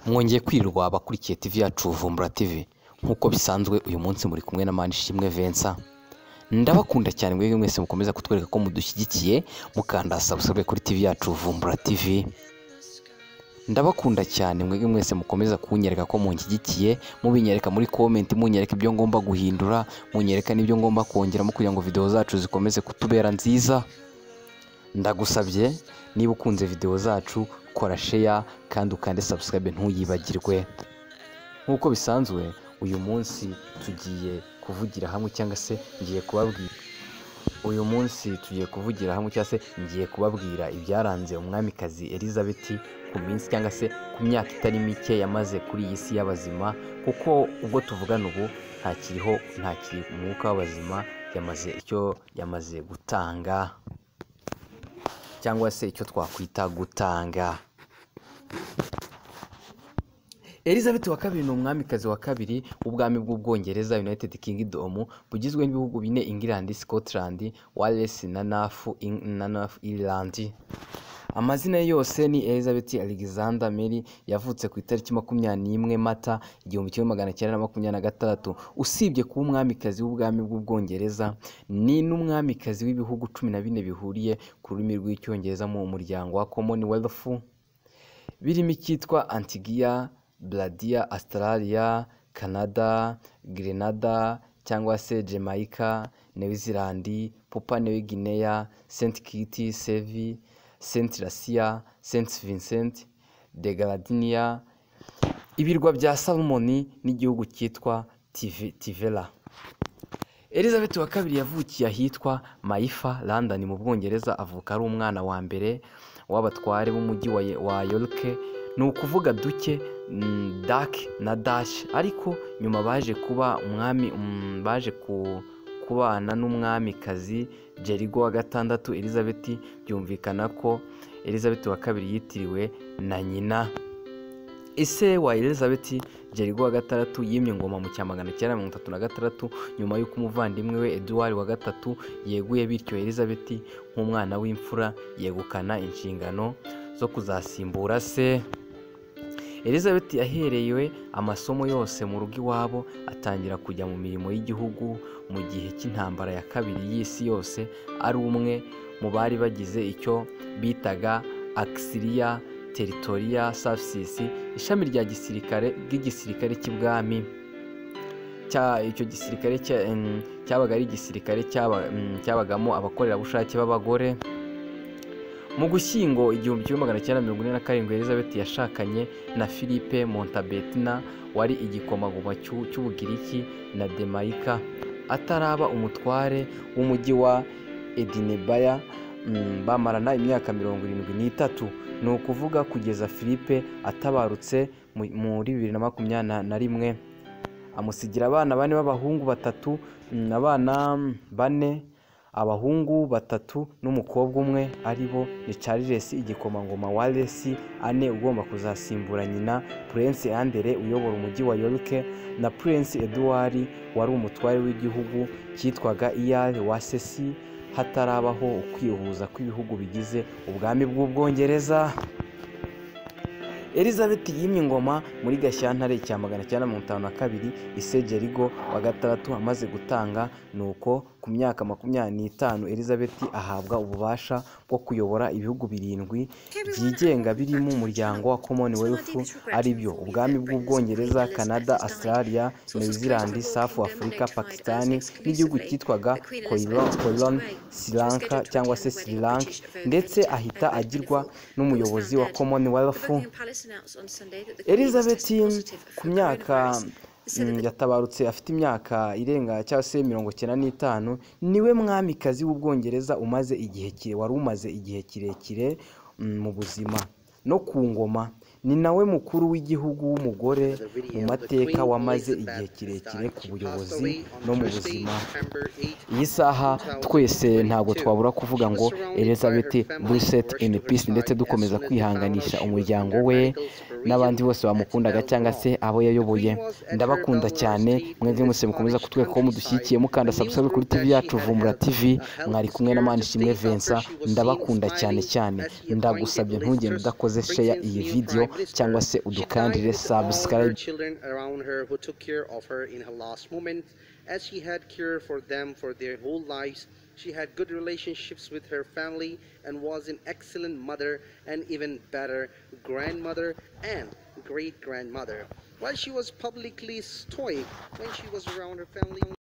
mwongeye kwirwa abakurikiye TV yacu Vumbura TV nk'uko bisanzwe uyu munsi muri kumwe na Manishimwe Vincent ndabakunda cyane mwebwe mwese mukomeza kutwereka ko mudushyigikiye mukanda subscribe kuri TV yacu Vumbura TV ndabakunda cyane mwebwe mwese mukomeza kunyereka ko munshyigikiye mubinyereka muri comment munyereka ibyo ngomba guhindura munyereka n'ibyo ngomba kongeramo kugira ngo video zacu zikomeze kutubera nziza ndagusabye niba ukunze video zacu kora share kandi ukande subscribe ntuyibagirwe nk'uko bisanzwe uyu munsi tugiye kuvugira hamwe cyangwa se ngiye kubabwira uyu munsi tugiye kuvugira hamwe cyangwa se ngiye kubabwira ibyaranze umwamikazi elizabeth ku minsi cyangwa se ku myaka itari mike yamaze kuri iyi si y'abazima kuko ubwo tuvugana ubu ntakiriho ntakiri umwuka w'abazima yamaze icyo yamaze gutanga cyangwa se icyo twakwita gutanga elizabeth wa kabiri ni umwamikazi wa kabiri w'ubwami bw'ubwongereza united kingdom bugizwe n'ibihugu bine england scotland wales na nafu na nafu ireland amazina ye yose ni elizabeth alexander mary yavutse ku itariki makumyabiri n'imwe mata igihumbi kimwe magana cyenda na makumyabiri na gatandatu usibye kuba umwamikazi w'ubwami bw'ubwongereza ni n'umwamikazi w'ibihugu cumi na bine bihuriye ku rurimi rw'icyongereza mu muryango wa commonwealth birimo icyitwa antigia bradiya australia canada grenada cyangwa se jamaica newizilandi pupa newigineya st kitty sevi Saint Lucia, Saint Vincent, de Gardiniya, ibirwa bya Salomoni n'igihugu cyitwa Tivera. Elizabeth wa kabiri yavukiye ahitwa Maifa, London mu Bwongereza avuka ari umwana wa mbere w'abatware b'umujyi wa York, ni ukuvuga duke dak na dash ariko nyuma baje kuba umwami baje ku kubana n'umwamikazi jerigo wa gatandatu elizabeth byumvikana ko elizabeth wa kabiri yitiriwe na nyina ese wa elizabeth jerigo wa gatandatu yimye ingoma mu cya magana cyenda mirongo itatu na gatandatu nyuma y'uko umuvandimwe we eduwari wa gatatu yeguye bityo elizabeth nk'umwana w'imfura yegukana inshingano zo kuzasimbura se elizabeth yaherewe amasomo yose mu rugo iwabo atangira kujya mu mirimo y'igihugu mu gihe cy'intambara ya kabiri y'isi yose ari umwe mu bari bagize icyo bitaga akisiriya teritoriya savisisi ishami rya gisirikare ry'igisirikare cy'ibwami icyo gisirikare cyabaga ari igisirikare cyabagamo abakorerabushake b'abagore mu gushyingo igihumbi kimwe magana cyenda mirongo ine na karindwi elizabeth yashakanye na philippe montabetina wari igikomagoma cy'ubugiriki na demayika ataraba umutware w'umujyi wa edinebaya bamarana imyaka mirongo irindwi n'itatu ni ukuvuga kugeza philippe atabarutse muri bibiri na makumyabiri na rimwe amusigira abana bane b'abahungu batatu abana bane abahungu batatu n'umukobwa umwe ari bo ni charles igikomangoma wa resi ane ugomba kuzasimbura nyina prince andere uyobora umujyi wa york na prince eduwari wari umutware w'igihugu cyitwaga iyari wa sesi hatarabaho ukwihuza kw'ibihugu bigize ubwami bw'ubwongereza elizabeth yimye ingoma muri gashyantare cya magana cyenda mirongo itanu na kabiri isejerigo wa gatandatu amaze gutanga ni uko ku myaka makumyabiri n'itanu elizabeth ahabwa ububasha bwo kuyobora ibihugu birindwi byigenga birimo umuryango wa commonwealth aribyo ubwami bw'ubwongereza canada australia new zealand south africa pakistan n'igihugu cyitwaga koilon sri lanka cyangwa se sri lanka ndetse ahita agirwa n'umuyobozi wa commonwealth elizabeth ku myaka yatabarutse afite imyaka irenga cyangwa se mirongo icyenda n'itanu niwe mwamikazi w'ubwongereza umaze igihe kire wari umaze igihe kirekire mu buzima no ku ngoma ni nawe mukuru w'igihugu w'umugore mu mateka wamaze igihe kirekire ku buyobozi no mu buzima iyi saha twese ntabwo twabura kuvuga ngo elizabeth buriseti ini pisi ndetse dukomeza kwihanganisha umuryango we n'abandi bose bamukundaga cyangwa se abo yayoboye ndabakunda cyane mwebwe mwese mukomeza kutwereka ko mudushyigikiye mukanda sabusabe kuri tv yacu vumbura tv mwari kumwe na manishimwe vincent ndabakunda cyane cyane ndagusabye ntugende udakoze sheya iyi video cyangwa se udukandire subscribe children around her who took care of her in her last moment. As she had care for them for their whole lives, she had good relationships with her family and was an excellent mother and even better grandmother and great grandmother. While she was publicly stoic when she was around her family,